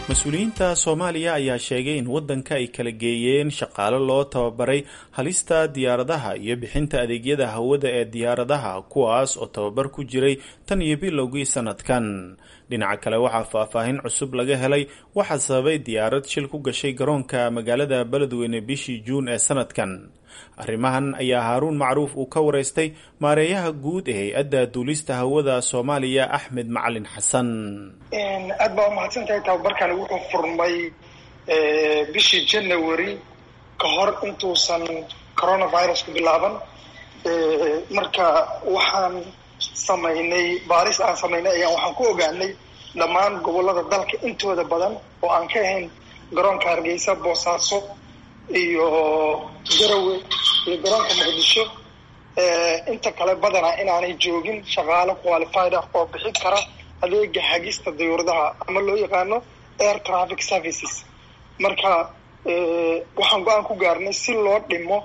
mas-uuliyiinta soomaaliya ayaa sheegay in waddanka ay kala geeyeen shaqaale loo tababaray halista diyaaradaha iyo bixinta adeegyada hawada ee diyaaradaha kuwaas oo tababar ku jiray tan iyo bilowgii sanadkan dhinaca kale waxaa faahfaahin cusub laga helay waxaa sababay diyaarad shil ku gashay garoonka magaalada beledweyne bishii juun ee sanadkan arrimahan ayaa haaruun macruuf uu ka waraystay maareeyaha guud ee hay-adda duulista hawada soomaaliya axmed macalin xasan aad baa umahadsan tahay tababarkani wuxuu furmay bishii january ka hor intuusan coronavirusku bilaaban marka waxaan samaynay baaris aan samaynay ayaan waxaan ku ogaanay dhammaan gobollada dalka intooda badan oo aan ka ahayn garoonka hargeysa boosaaso iyo garowe iyo garoonka muqdisho inta kale badanaa inaanay joogin shaqaalo qualified ah oo bixin kara adeega hagista dayuuradaha ama loo yaqaano air traffic services marka waxaan go-aan ku gaarnay si loo dhimo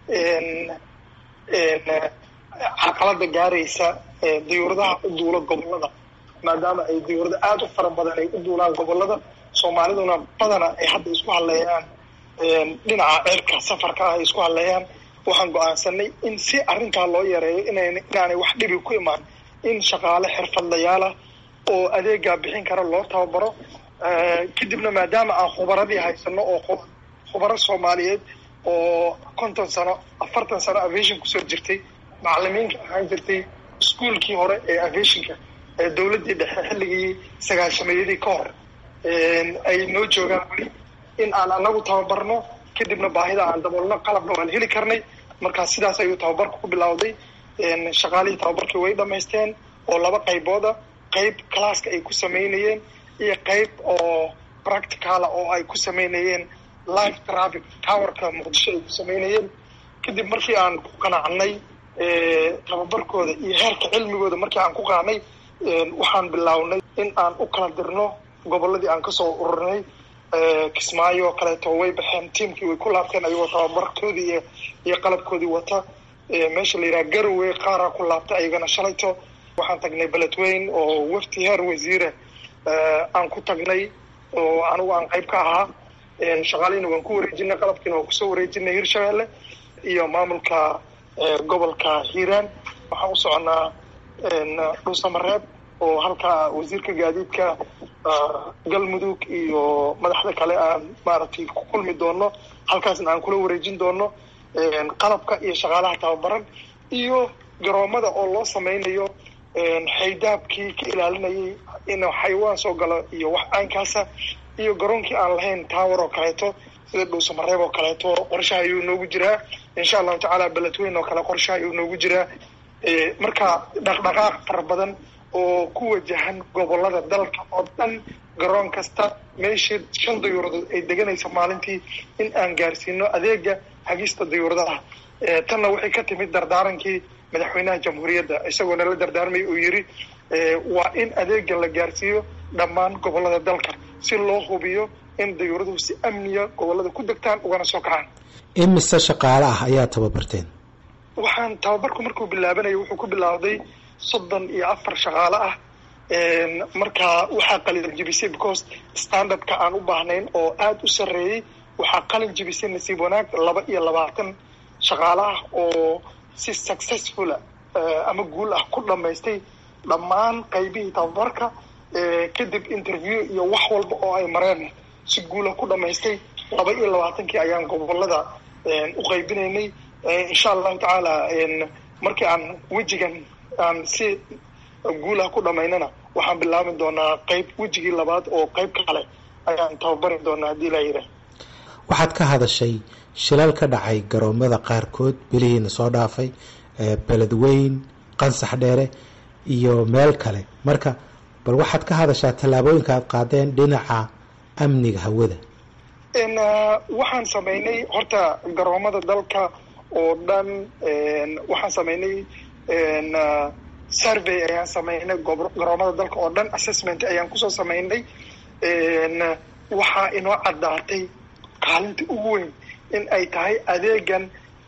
carqalada gaaraysa dayuuradaha u duula gobolada maadaama ay dayuurada aada u fara badan ay u duulaan gobolada soomaaliduna badana ay hadda isku hadleeyaan dhinaca ceerka safarka ah ay isku hadleeyaan waxaan go-aansanay in si arrintaa loo yareeyo inan inaanay wax dhibi ku imaan in shaqaale xirfadlayaalah oo adeegaa bixin kara loo tababaro kadibna maadaama aan khubaradii haysano oo khubaro soomaaliyeed oo konton sano afartan sano aviation kusoo jirtay macalimiinka ahaan jirtay iskuolkii hore ee aviationka ee dawladdii dhexe xilligii sagaashameeyadii ka hor ay noo joogaan weli in aan anagu tababarno kadibna baahida aan daboolno qalabna waan heli karnay markaa sidaas ayuu tababarku ku bilowday shaqaalihii tababarkii way dhamaysteen oo laba qaybooda qayb classka ay ku samaynayeen iyo qayb oo practicala oo ay ku samaynayeen live traffic towerka muqdisho ay ku samaynayeen kadib markii aan ku qanacnay tababarkooda iyo heerka cilmigooda markii aan ku qaanay waxaan bilownay in aan u kala dirno gobolladii aan kasoo ururinay kismaayo oo kaleeto way baxeen tiamkii way ku laabteen ayagoo tababarkoodii iyo iyo qalabkoodii wata meesha la yidhaha garowe qaaraa ku laabtay ayagana shalayto waxaan tagnay beledweyn oo wafti heer wasiire aan ku tagnay oo anigu aan qayb ka ahaa shaqaalihiina waan ku wareejinay qalabkiina waan kusoo wareejinay hirshabelle iyo maamulka gobolka hiiraan waxaan u soconaa dhuusamareeb oo halkaa wasiirka gaadiidka galmudug iyo madaxda kale aan maaragtay ku kulmi doono halkaasna aan kula wareejin doono qalabka iyo shaqaalaha tababaran iyo garoomada oo loo samaynayo xaydaabkii ka ilaalinayay inuu xayawaan soo galo iyo wax aankaasa iyo garoonkii aan lahayn tower oo kaleeto sida dhuusamareeb oo kaleeto qorshaha ayuu noogu jiraa insha allahu tacaala beledweyn oo kale qorshaha ayuu noogu jiraa marka dhaqdhaqaaq fara badan oo ku wajahan gobolada dalka oo dhan garoon kasta meeshii shan dayuuradood ay deganaysa maalintii in aan gaarsiino adeega hagista dayuuradaha tanna waxay ka timid dardaarankii madaxweynaha jamhuuriyadda isagoo nala dardaarmay uu yidhi waa in adeega la gaarsiiyo dhammaan gobolada dalka si loo hubiyo in dayuuraduhu si amniya gobolada ku degtaan ugana soo kacaan imise shaqaale ah ayaa tababarteen waxaan tababarku markuu bilaabanaya wuxuu ku bilaawday soddon iyo afar shaqaale ah markaa waxaa qalin jibisay because standardka aan u baahnayn oo aada u sarreeyey waxaa qalin jibisay nasiib wanaag laba iyo labaatan shaqaale ah oo si successfula ama guul ah ku dhamaystay dhammaan qaybihii tababarka kadib interview iyo wax walba oo ay mareen si guula ku dhamaystay laba iyo labaatankii ayaan gobolada u qaybinaynay insha allahu tacaala markii aan wejigan aan si guulaha ku dhamaynana waxaan bilaabi doonaa qayb wejigii labaad oo qayb kale ayaan tababari doonaa haddii laa yidhaah waxaad ka hadashay shilal ka dhacay garoomada qaarkood bilihiina soo dhaafay beledweyn qansax dheere iyo meel kale marka bal waxaad ka hadashaa tallaabooyinka aad qaadeen dhinaca amniga hawada waxaan samaynay horta garoomada dalka oo dhan waxaan samaynay survey ayaan samaynay garoomada dalka oo dhan assessment ayaan kusoo samaynay waxaa inoo caddaatay kaalinta ugu weyn in ay tahay adeegan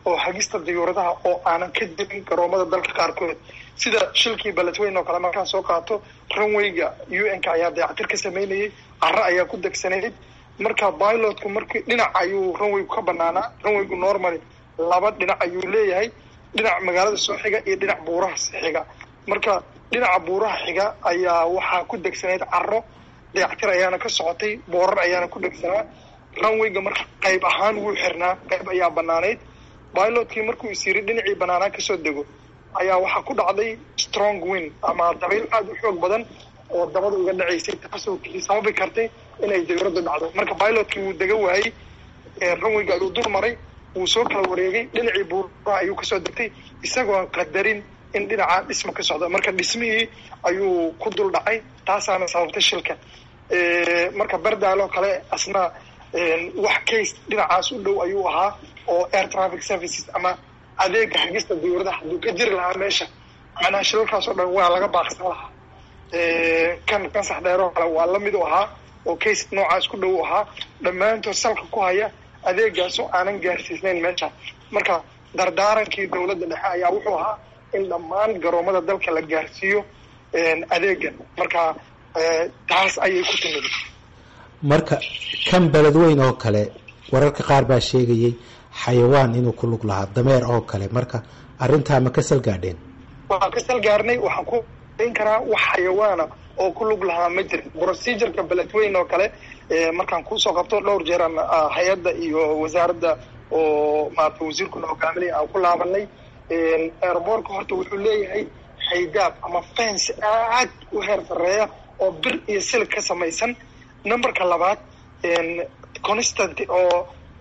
oo hagista diyuuradaha oo aanan ka jirin garoomada dalka qaarkood sida shilkii baletweyn oo kale markaan soo qaato runwayga u n ka ayaa dayactir ka sameynayay caro ayaa ku degsanayd marka pilotku markii dhinac ayuu runwaygu ka banaanaa runwaygu normally laba dhinac ayuu leeyahay dhinac magaalada soo xiga iyo dhinac buuraha xiga marka dhinaca buuraha xiga ayaa waxaa ku degsanayd caro dayactir ayaana ka socotay boorar ayaana ku dhegsanaa runwayga marka qayb ahaan wuu xirnaa qayb ayaa banaanayd pilotkii markuu is yiri dhinacii banaanaa kasoo dego ayaa waxaa ku dhacday strong win ama dabayl aada u xoog badan oo dabada uga dhacaysay taasoo sababi kartay inay dawladda dhacdo marka pilotkii wuu dega waayey runwayga ayuu dul maray wuu soo kala wareegay dhinacii buuraha ayuu kasoo degtay isagoon qadarin in dhinacaa dhisma ka socda marka dhismihii ayuu ku dul dhacay taasaana sababtay shilka marka berdaaloo kale asna wax case dhinacaas u dhow ayuu ahaa oo air traffic services ama adeega hagista dawladaha hadduu ka jiri lahaa meesha macnaha shilalkaas oo dhan waa laga baaqsan lahaa kan kansax dheeroo kale waa lamid u ahaa oo case noocaas ku dhow u ahaa dhammaantood salka ku haya adeegaasoo aanan gaarsiisnayn meesha marka dardaarankii dawladda dhexe ayaa wuxuu ahaa in dhammaan garoomada dalka la gaarsiiyo adeegan marka taas ayay ku timid marka kan beledweyn oo kale wararka qaar baa sheegayay xayawaan inuu ku lug lahaa dameer oo kale marka arrintaa ma ka salgaadheen waan ka salgaarnay waxaan ku in karaa wax xayawaana oo ku lug lahaa ma jirin procedureka beledweyn oo kale markaan kuusoo qabto dhowr jeeraan hay-adda iyo wasaaradda oo maarata wasiirkuna hogaaminaya aan ku laabanay airbortka horta wuxuu leeyahay haydaab ama fence aad u heer sareeya oo bir iyo silig ka samaysan numberka labaad constant oo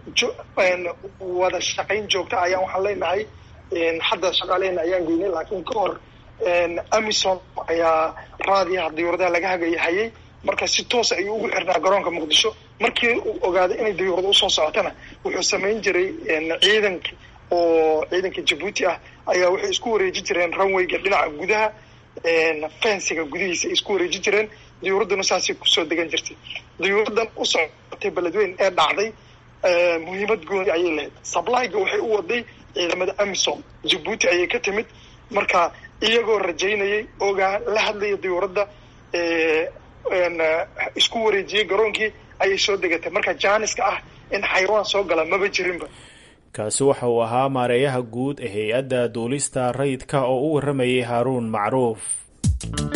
wada shaqayn joogta ayaan waxaan leenahay hadda shaqaalehena ayaan geynay laakiin ka hor amison ayaa raadiyaha diyuuradaha laga hagaya hayay marka si toos ayuu ugu xirnaa garoonka muqdisho markii uu ogaaday inay diyuurada usoo socotana wuxuu samayn jiray ciidanka oo ciidanka jabuuti ah ayaa waxay isku wareeji jireen runwayga dhinaca gudaha fensiga gudihiisa ay isku wareeji jireen diyuuradduna saasay kusoo degan jirtay diyuuraddan u socotay beledweyn ee dhacday muhiimad gooni ayay lahayd sablyga waxay u waday ciidamada amisom jabuuti ayay ka timid marka iyagoo rajaynayay ogaa la hadlaya diyuuradda isku wareejiyey garoonkii ayay soo degatay marka jaaniska ah in xayawaan soo gala maba jirinba kaasi waxa uu ahaa maareeyaha guud ee hay-adda duulista rayidka oo u warramayay haaruun macruuf